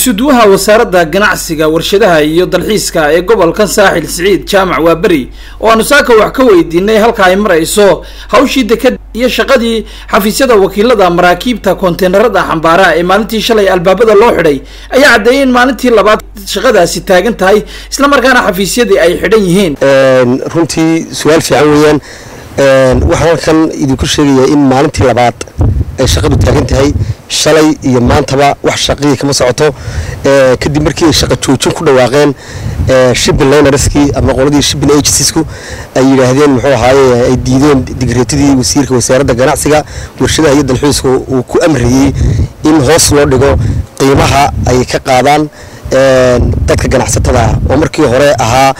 isuduwaha wasaaradda ganacsiga warshadaha iyo dalxiiska ee gobolka saaxil siciid jaamac waaberi oo aanu saaka wax ka weydiinay halka ay marayso hawshii deked iyo shaqadii xafiisyada wakiilada maraakiibta konteenarada xambaara ee maalintii shalay albaabada loo xidhay ayaa caddeeyay in maalintii labaad shaqadaasi taagan tahay islamarkaana xafiisyadii ay xidhan yihiin runtii su-aal fiican weeyaan waxaan halkan idinku sheegayaa in maalintii labaad ay shaqadu taagan tahay shalay iyo maantaba wax shaqihii kama socoto kadib markii ay shaqa joojin ku dhawaaqeen shipping linerskii ama qoladii shipping agenciesku ay yidhaahdeen muxuu ahaaye ay diideen digreetadii wasiirka wasaaradda ganacsiga warshadaha iyo dalxiiska uu ku amrayey in hoos loo dhigo qiimaha ay ka qaadaan dadka ganacsatada oo markii hore ahaa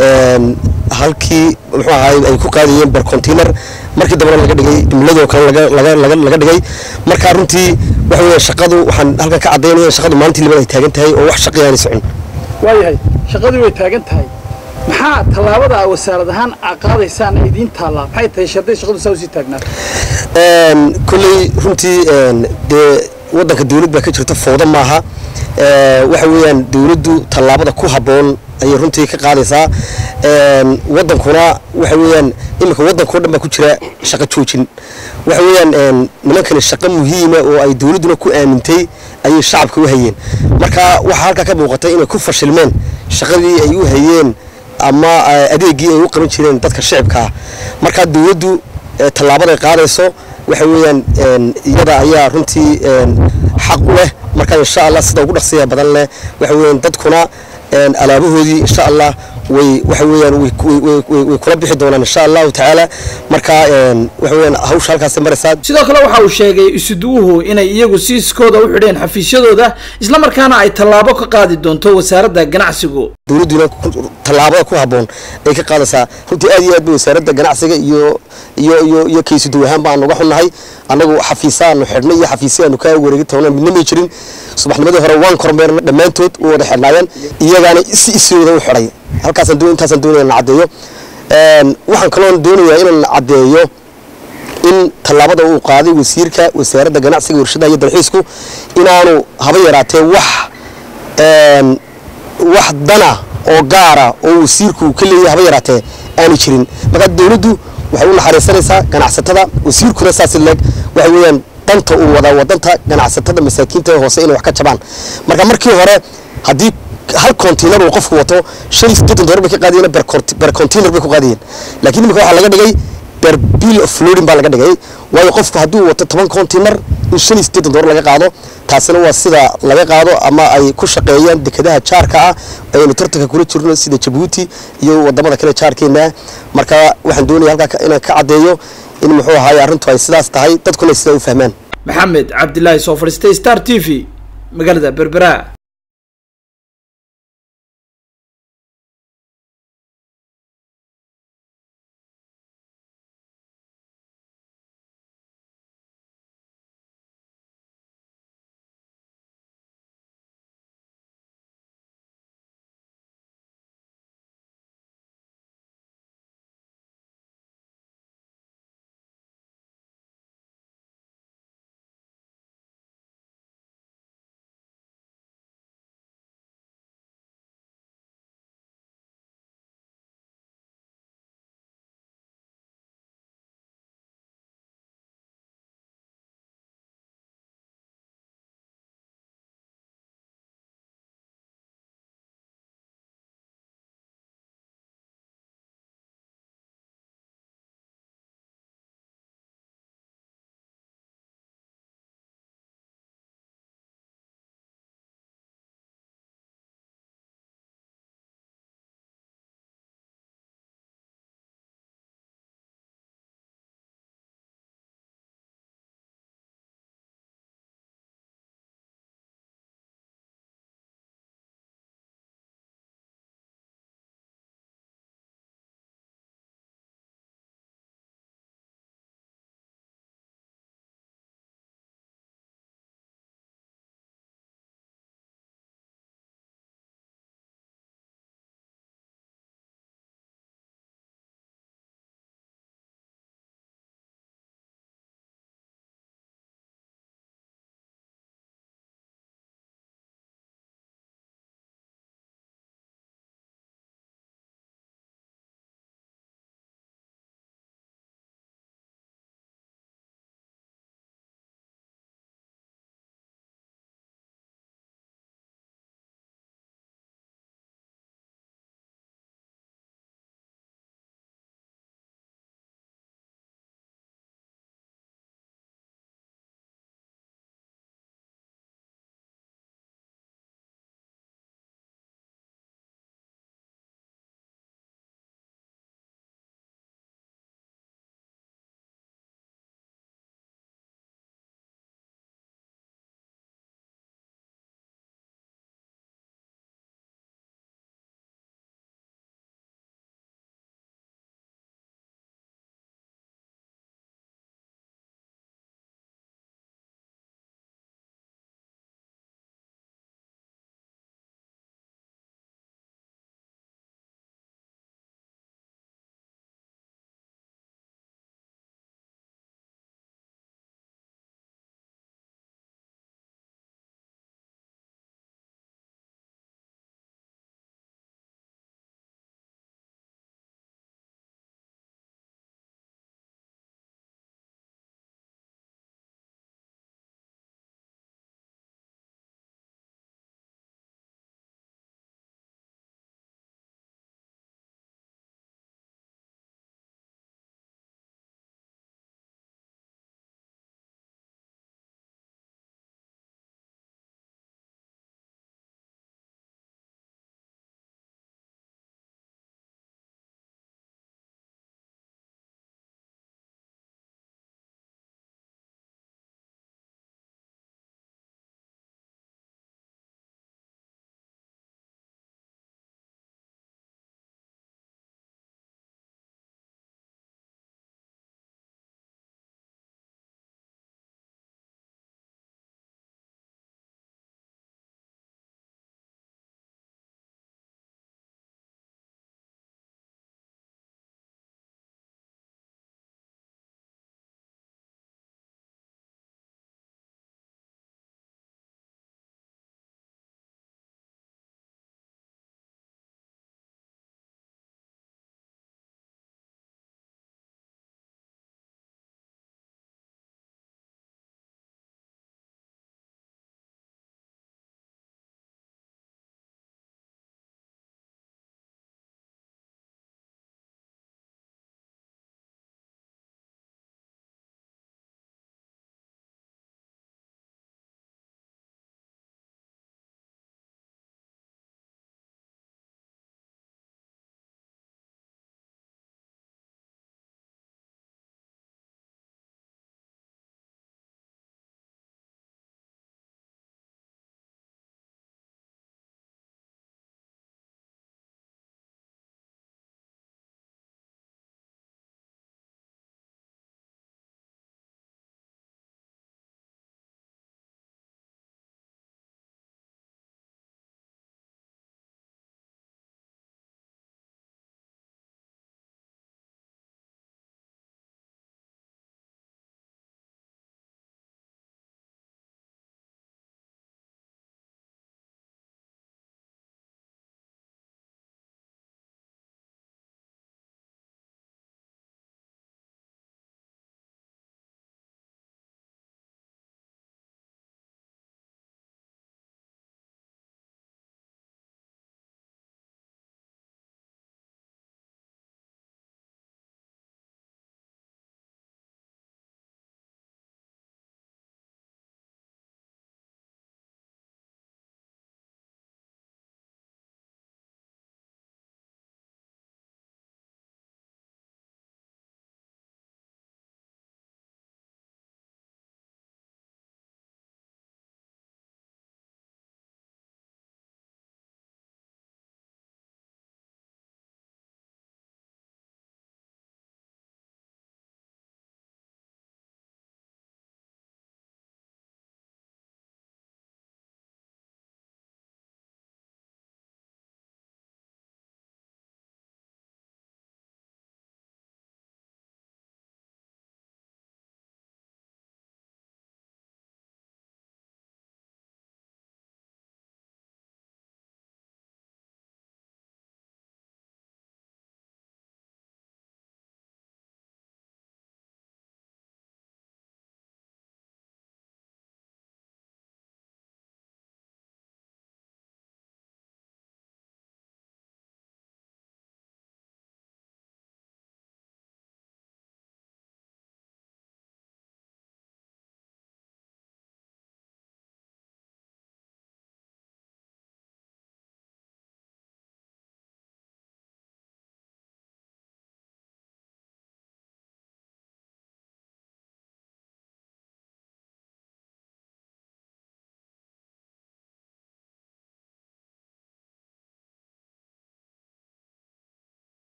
halkii muxuu ahaay ay ku qaadayeen ber container markii dambena laga dhigay jumladoo kale laga dhigay marka runtii waxa weya shaqadu waxaan halkan ka caddaynaya in shaqadu maalintii labaad ay taagan tahay oo wax shaqi aanay socon waayahay shaqadii way taagan tahay maxaa tallaabada a wasaarad ahaan a qaadaysaan idiin taallaa maxay tahay sharday shaqadu saa usii taagnaato kolley runtii dee waddanka dawlad baa ka jirta fowda maaha waxa weeyaan dawladdu tallaabada ku habboon ayay runtii ka qaadaysaa wadankuna waxa weeyaan iminka waddankao dhan baa ku jira shaqo joojin waxa weeyaan nimankani shaqo muhiima oo ay dawladduna ku aamintay ayay shacabka u hayeen marka waxaa halkaa ka muuqatay inay ku fashilmeen shaqadii ay u hayeen ama adeegii ay u qaban jireen dadka shicibkaa marka dawladdu tallaabaday qaadayso waxa weeyaan iyada ayaa runtii xaq u leh marka insha allah sida ugu dhaqsiya badan leh waxa weeyaan dadkuna alaabahoodii insha allah way waxa weeyaan way kula bixi doonaan insha allahu tacaala marka waxa weeyaan hawsha halkaas maraysaa sidoo kale waxa uu sheegay isuduwuhu inay iyagu siiskooda u xidheen xafiisyadooda islamarkaana ay tallaabo ka qaadi doonto wasaaradda ganacsigu dawladduna tallaabada ku habboon ay ka qaadaysaa runtii aad iyo aad bay wasaaradda ganacsiga iyo iyo iyo iyo kaysuduw ahaan baan uga xunnahay annagu xafiisaanu xidhnay iyo xafiisyaanu ka wareegi toona midna may jirin subaxnimadii hore waan kormeerna dhammaantood u wada xidhnaayeen iyagaana si isooda u xidhay halkaasaan doon intaasaan doonaya na caddeeyo waxaan kaloon doonayaa inaan caddeeyo in tallaabada uu qaaday wasiirka wasaaradda ganacsiga warshadaha iyo dalxiisku inaanu haba yaraatee wax wax dana oo gaara oo wasiirku ka leeyahay haba yaraatee aanay jirin markaa dawladdu waxay u naxariisanaysaa ganacsatada wasiirkuna saas leeg waxa weeyaan danta uu wadaa wadanta ganacsatada masaakiinta ee hoose inay wax ka jabaan marka markii hore haddii hal container uu qofku wato shan iyo siddeetan dollar bay ka qaadayeen ber container bay ku qaadayeen laakiin imika waxaa laga dhigay ber bill of loading baa laga dhigay waayo qofku hadduu wato toban container in shan iyo siddeetan dollar laga qaado taasina waa sida laga qaado ama ay ku shaqeeyaan dekedaha jaarka ah ayaynu tartanka kula jirno sida jabuuti iyo wadamada kale jaarkeena marka waxaan doonaya halkaa inaan ka caddeeyo in muxuu ahaay arrintu ay sidaas tahay dadkuna ay sidaa u fahmaan maxamed cabdilaahi soo fadhiistay star t v magaalada berbera